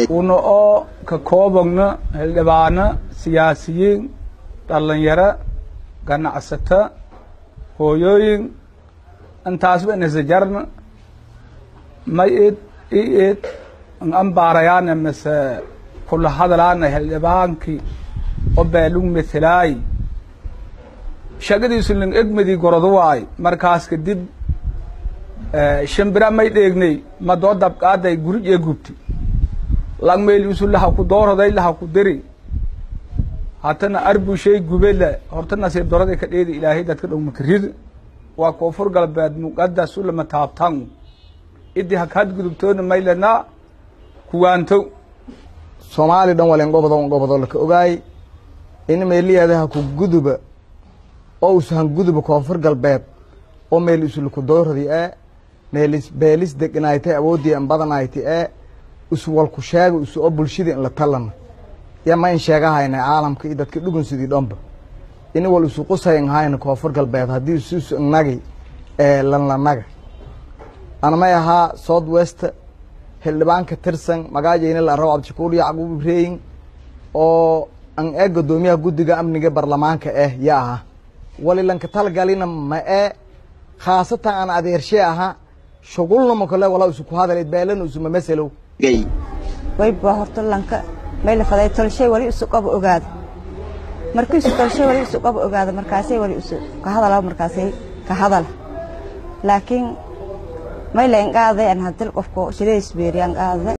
una oo ka koobagna xildhibaano siyaasiyiin dhalinyaro ganacsato hooyooyin intaasba inasajarna may id i id ambaarayaana mase kula hadalaana xildhibaankii oo beelug methelaay shaqadiisu ling egmadii goradu waay markaas kadib shimbira may dheegnay ma doo dabqaaday gurig ee gubti langmeeliisu laha ku doorhoday laha ku diri hatana arbushay gubela horta nasiib doraday ka dheedi ilaahay dadka dhow makarid waa koonfur galbeed muqadas ulama taabtan idii hakaad gudubtoona maylana kuwaanto soomaali dhan walen gobodo gobodo laka ogaay in meeliyaadaha ku guduba oo usahan guduba koonfur galbeed oo meel isulaku dooradi ee meelis beelis deganaaytay awoodii an badanayti ee isu walku sheega isu oo bulshadii in la talana ya ma in sheegahayna caalamka iyo dadka dhugunsidii dhanba ini wal isu qusayn hayna koonfur galbeed haddii isu isu innagi ee lanlanaga anamay ahaa south west xildhibaanka tirsan magaajayna la rabo cabdishakuur yacquub ibrahim oo an ee guddoomiyaha guddiga amniga baarlamaanka eh ya aha walilanka talgalina ma ee khaasatan aan adeershe aha shugulnamo kale walaa isu ku hadaleed beelana isuma maselow wayba horta lanka may la faday tolshay wali isu qaba ogaada markii isu tolshay wali isu qaba ogaada markaasay wali isu ka hadala markaasay ka hadala laakiin may la inqaaday an hadil qofko shileys beeri an qaaday